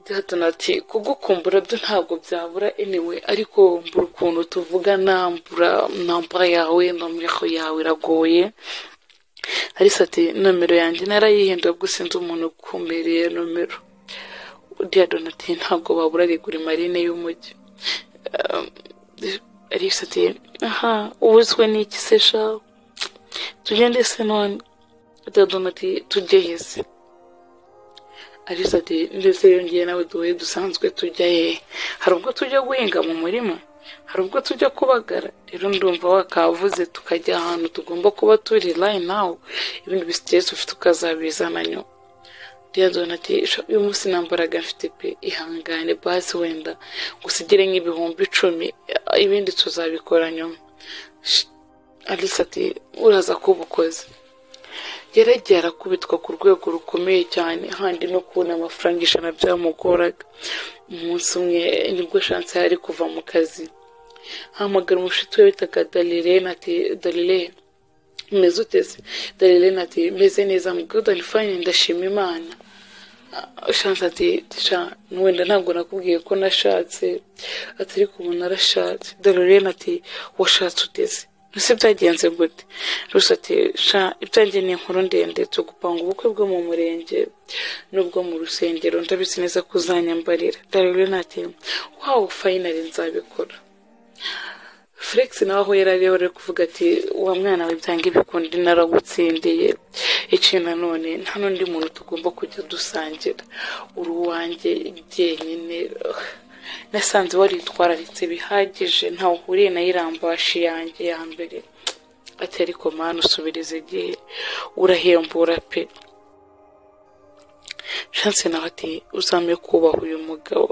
diyadoni ati kugukumbura byo ntabwo byabura eniwe ariko mbura ukuntu tuvuga nambura nambura yawe nomero yawe iragoye alice ati nomero yanjye narayihindura ubwo sinzi umuntu ukumbereye nomero diyadoni ati ntabwo babura rigura marine y'umujyi alice ati aha ubuzwe n'iki se sha tugende se none diyadoni ati tujye hese alice ati ndetse yongeye nawe duhuye dusanzwe tujya hehe hari ubwo tujya guhinga mu murima hari ubwo tujya kubagara rero ndumva wakavuze tukajya ahantu tugomba kuba turi line now ibindi bisiteresi ufite ukazabizana nyuma diyadoni ati uyu munsi nta mbaraga mfite pe ihangane basi wenda gusigire nk'ibihumbi icumi ibindi tuzabikora nyuma alice ati uraza kuba ukoze geragera kubitwa ku rwego rukomeye cyane handi no kubona amafaranga ijana byamugoraga umunsi umwe nibwo shansi yari kuva mu kazi hamagara umushuti we bitaga darilene ati darilene umeze uteze darilene ati meze neza mugudani fayini ndashima imana shansi ati wenda ntabwo nakubwiye ko nashatse ati ariko ubu narashatse darilene ati washatse uteze ese byagenze gute gusa ati sha ibyanjye ni inkuru ndende cyo gupanga ubukwe bwo mu murenge n'ubwo mu rusengero ndabizi neza ko uzanyambarira darilene ati wawu fayinari nzabikora felix nawe aho yari ariho ari kuvuga ati uwo mwana we byanga ibikundi naragutsindiye ikintu nanone nta n'undi muntu tugomba kujya dusangira uri uwanjye jyenyine nasanze waritwararitse bihagije ntawe uhuriye na irambashi yanjye ya mbere ati ariko mwana usubiriza igihe urahembura pe shanse nawe ati uzame kubaha uyu mugabo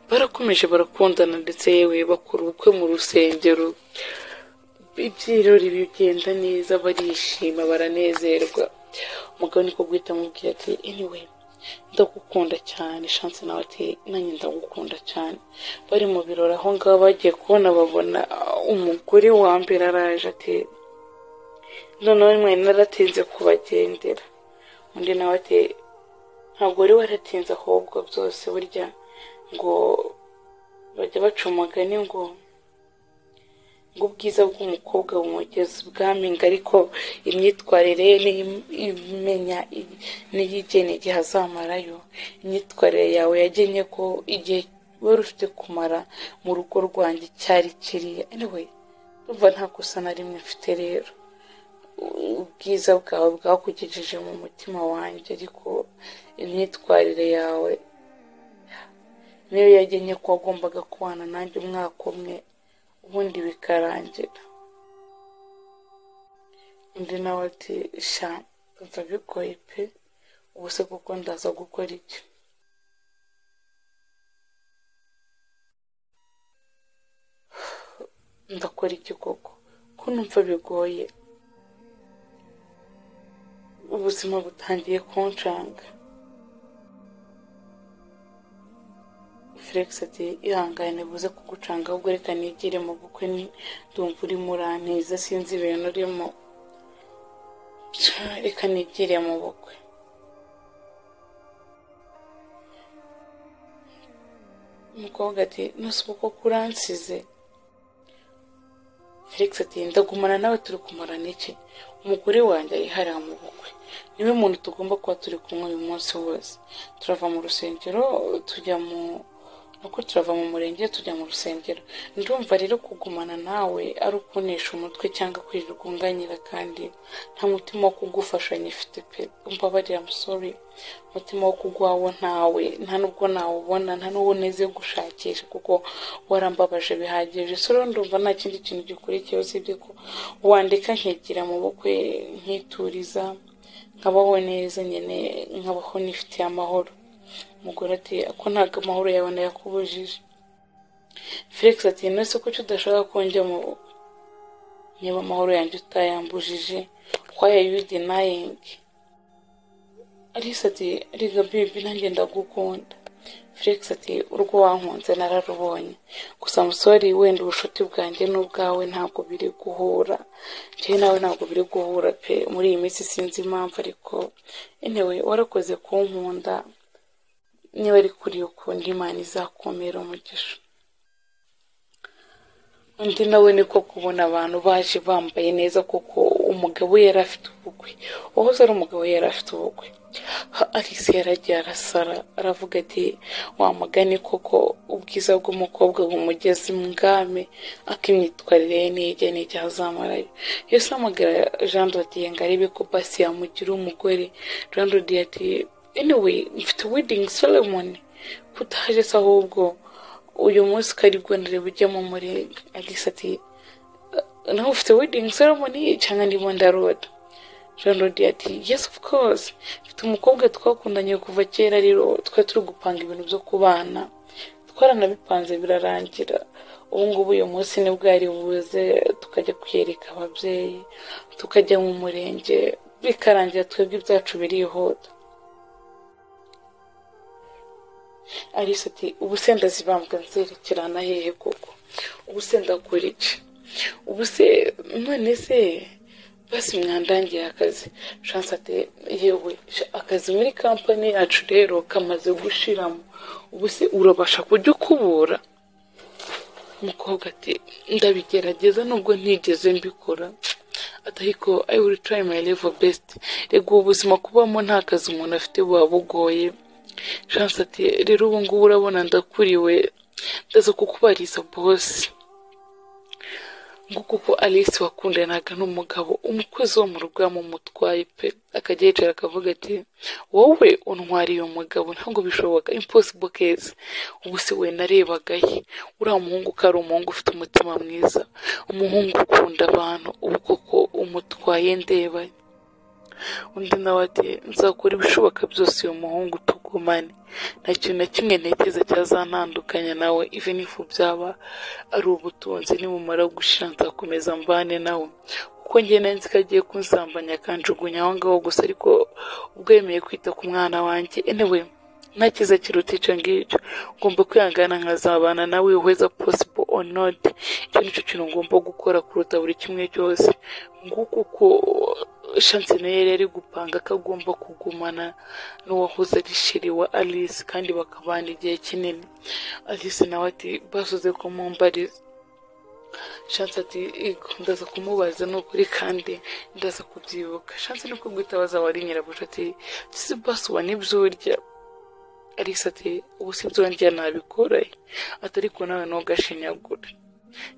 barakomeje barakundana ndetse yewe bakora ubukwe mu rusengero ibyirori bigenda neza barishima baranezerwa umugabo niko guhita amubwira ati anyway ndagukunda cyane shanse nawe ati nanjye ndagukunda cyane bari mu birori aho ngaho bagiye kubona babona umugore wa mbere araje ati noneho mwe naratinze kubagendera undi nawe ati ntabwo wari waratinze ahubwo byose burya ngo bajya baca umugani ngo ngo ubwiza bw'umukobwa bumugeze ubwaminga ariko imyitwarire imenya n'iyigena igihe azamarayo imyitwarire yawe yagennye ko igihe wari ufite kumara mu rugo rwanjye cyari kiriya anyway urumva nta kosa na rimwe mfite rero ubwiza bwawe bwakugejeje mu mutima wanjye ariko imyitwarire yawe niyo yagennye ko wagombaga kubana nanjye umwaka umwe ubundi bikarangira undi nawe ati sha mva bigoye pe ubu se kuko ndaza gukora iki ndakora iki koko ko numva bigoye ubuzima butangiye kuncanga felix ati ihangane buze kugucanga ahubwo reka nigire mu bukwe ndumva urimo urantiza sinzi ibintu urimo reka nigire mu bukwe umukobwa ati nose kuko kuransize felix ati ndagumana nawe turi kumarana iki umugore wanjye yihariye mu bukwe niwe muntu tugomba kuba turi kumwe uyu munsi wose turava mu rusengero tujya mu nuko turava mu murenge tujya mu rusengero ndumva rero kugumana nawe ari ukunesha umutwe cyangwa kwirirwa unganyira kandi nta mutima wo kugufashanya ifite pe umbabarira amusore umutima wo kugwawo ntawe nta nubwo nawubona nta n'uwo uneze gushakisha kuko warambabaje bihagije so rero ndumva nta kindi kintu gikurikiye usibye ko wandika nkigira mu bukwe nkituriza nkabaho neza nyine nkabaho nifitiye amahoro umugore ati ko ntabwo amahoro yawe nayakubujije felix ati nose ko icyo udashaka ko njya mu bukwe niba amahoro yanjye utayambujije why are you denying alice ati riga bibi nanjye ndagukunda felix ati urwo wankunze nararubonye gusa musore wenda ubushuti bwanjye n'ubwawe ntabwo biri guhura njyewe nawe ntabwo biri guhura pe muri iyi minsi sinzi impamvu ariko anyway warakoze kunkunda niba ari kuri ukundi imana izakomera umugisha undi nawe niko kubona abantu baje bambaye neza kuko umugabo yari afite ubukwe uwahoze ari umugabo yari afite ubukwe alice yaragiye arasara aravuga ati wamugane koko ubwiza bw'umukobwa bumugeze mwami ak'imyitwarire ye n'ijya n'igihe azamarayo yose amagara jean dodiye ngo arebe ko basi yamugira umugore jean dodiye ati anyway mfite wedding ceremony kutaje se ahubwo uyu munsi ukaribwo ndareba ujyamo muri alice ati nawe ufite wedding ceremony cyangwa ndimo ndaroda jean rodi ati yes of course mfite umukobwa twakundanye kuva kera rero twari turi gupanga ibintu byo kubana twaranabipanze birarangira ubu ngubu uyu munsi nibwo yari buze tukajya kwiyereka ababyeyi tukajya mu murenge bikarangira twebwe ibyacu birihuta alice ati ubusenda zibambwa nzerekerana hehe koko ubusenda akora iki ubuse none se basi mwandangiye akazi shansi ati yewe akazi muri kampani yacu rero kamaze gushiramo ubuse urabasha kujya ukubura umukobwa ati ndabigerageza nubwo ntigeze mbikora atariko i will try my level best rego ubuzima kubamo nta kazi umuntu afite buba bugoye shansi ati rero ubu ngubu urabona ndakuriwe ndaza kukubariza bose nguko uko alice wakundanaga n'umugabo umukozi wo mu rugo yamumutwaye pe akajya yicara akavuga ati wowe untwariye umugabo ntabwo bishoboka impossible case ubu se we narebaga he uriya muhungu ko ari umuhungu ufite umutima mwiza umuhungu ukunda abantu ubu koko umutwaye ndeba undi nawe ati nzakora ibishoboka byose uyu muhungu tugumane nta kintu na kimwe ntekereza cyazantandukanya nawe even if byaba ari ubutunzi nibumara gushira nzakomeza mbane nawe kuko ngena nzi ko agiye kunsambanya akanjugunya aho ngaho gusa ariko ubwo yemeye kwita ku mwana wanjye anyway nta cyiza kiruta icyo ngicyo ngomba kwihangana nkazabana nawe weza possible or not icyo nicyo kintu ngomba gukora kuruta buri kimwe cyose nguko uko shansi nayo yari ari gupanga ko agomba kugumana n'uwahoze ari shiri wa alice kandi bakabana igihe kinini alice nawe ati basoze kumumbariza shansi ati "Ego, ndaza kumubaza ni ukuri kandi ndaza kubyibuka shansi niko guhita wari nyirabuja ati si basi uba n'ibyo urya alice ati ubu si byo ndya nabikore atari ko nawe ntugashinyagure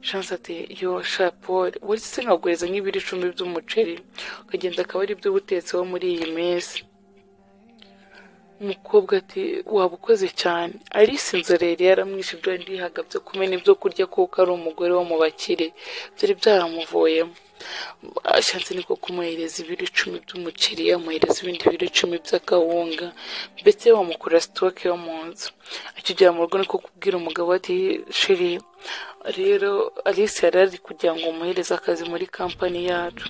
shansi ati yo shapoli wari se nkaguriza nk'ibiro icumi by'umuceri ukagenda akaba ari byo ubutetseho muri iyi minsi umukobwa ati waba ukoze cyane alice inzorere yaramwishe ibyo yari yihaga byo kumena ibyo kurya kuko ari umugore wo mu bakire byari byaramuvuyemo ashatse niko kumuhereza ibiro icumi by'umuceri yamuhereza ibindi biro icumi by'akawunga ndetse bamukora sitoke yo mu nzu akigera mu rugo niko kubwira umugabo ati shiri rero alice yari ari kugira ngo umuhereze akazi muri kampani yacu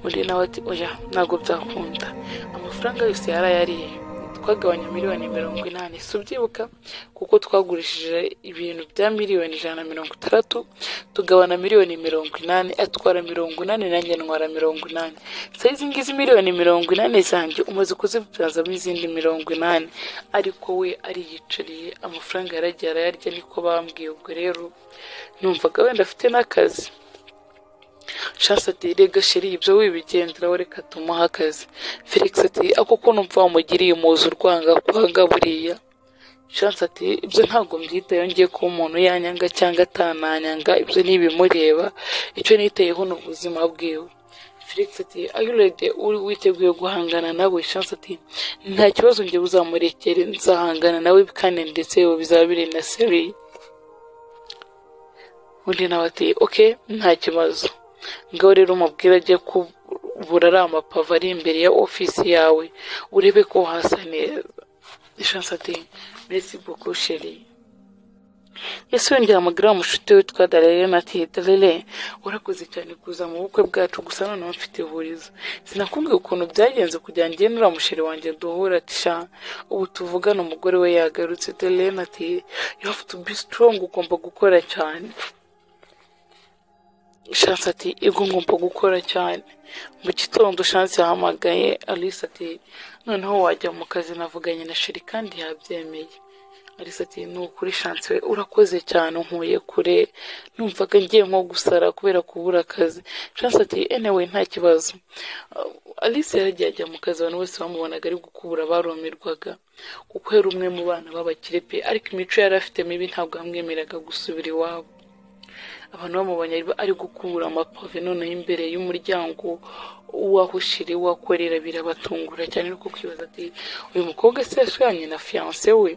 undi nawe ati oya ntabwo byakunda amafaranga yose yarayariye twagabanya miliyoni mirongo inani si ubyibuka kuko twagurishije ibintu bya miliyoni ijana na mirongo itandatu tugabana miliyoni mirongo inani atwara mirongo inani nanjye ntwara mirongo inani se izi ngizi miliyoni mirongo inani zanjye umaze kuzibyazamo izindi mirongo inani ariko we ariyicariye amafaranga yaragiye arayarya niko bambwiye ubwo rero numvaga wenda afite n'akazi shansi ati rega sheri ibyo wibigenderaho reka tumuhe akazi felix ati ako ko numva wamugiriye umuzi urwanga kwanga buriya shansi ati ibyo ntabwo mbyitayeho ngiye kuba umuntu yanyanga cyangwa atananyanga ibyo ni ibimureba icyo nitayeho ni ubuzima bwiwe felix ati ayurede uri witeguye guhangana nawe shansi ati nta kibazo njye buzamurekere nzahangana nawe kandi ndetse bizaba biri na seriye undi nawe ati oke nta kibazo ngaho rero umubwira ajye kubura ari amapave ari imbere ya ofisi yawe urebe ko hasa neza ishansi ati mbese boko sheri ese yongera amagara umushuti witwa darerena ati darere warakoze cyane kuza mu bukwe bwacu gusa noneho mfite ihurizo sinakubwiye ukuntu byagenze kugira ngo ugende uriya musheri wanjye duhura ati sha ubu tuvugana umugore we yagarutse darerena ati you have to be strong ugomba gukora cyane shansi ati ego ngomba gukora cyane mu gitondo shansi yahamagaye alice ati noneho wajya mu kazi navuganye na sheri kandi yabyemeye alice ati ni ukuri shansi we urakoze cyane nkuye kure numvaga ngiye nko gusara kubera kubura akazi shansi ati anyway nta kibazo alice yaragiye ajya mu kazi abantu bose bamubonaga ari gukubura barumirwaga kuko yari umwe mu bana b'abakire pe ariko imico yari afite mibi ntabwo yamwemeraga gusubira iwabo abantu bamubonye ari gukura amapave noneho imbere y'umuryango w'aho shiri wakorera birabatungura cyane no kwibaza ati uyu mukobwa se yashiranye na fiyanse we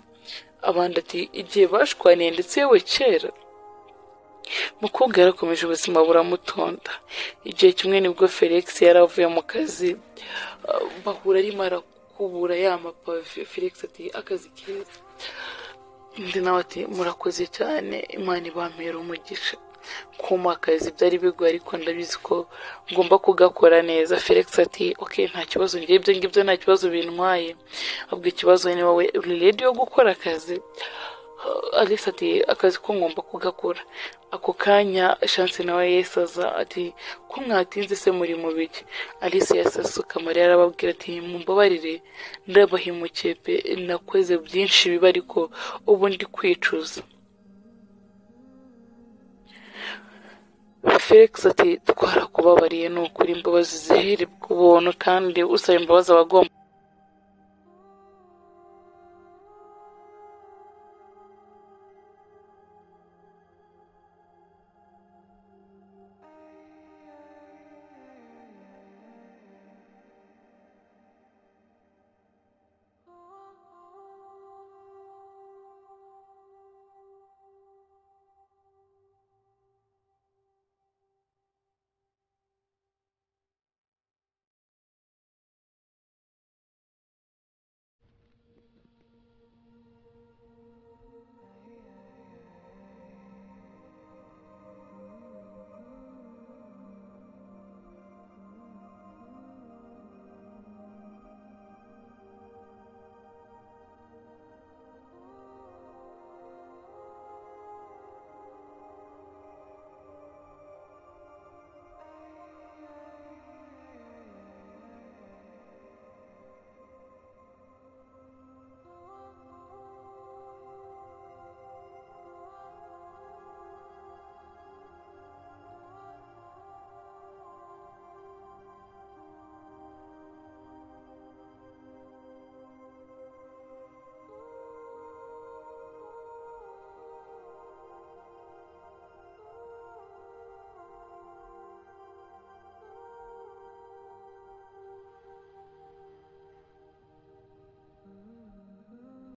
abandi ati igihe bashwaniye ndetse yewe kera mukobwa yarakomeje ubuzima buramutonda igihe kimwe nibwo felix yari avuye mu kazi bahura arimo arakubura ya mapave felix ati akazi keza undi nawe ati murakoze cyane imana ibampera umugisha kumakaza ibyari bigoye ariko ndabizi ko ngomba kugakora neza felix ati ok nta kibazo ngiye ibyo ngibyo nta kibazo bintwaye ahubwo ikibazo ni wowe uri redi yo gukora akazi alice ati akazi ko ngomba kugakora ako kanya shansi nawe yesaza ati ko mwatinze se muri mu biki alice yasasuka mariya arababwira ati mumbabarire ndabahimukiye pe nakoze byinshi biba ariko ubu ndi kwicuza felix ati twarakubabariye ni ukuri imbabazi zihere ku buntu kandi usaba imbabazi aba agomba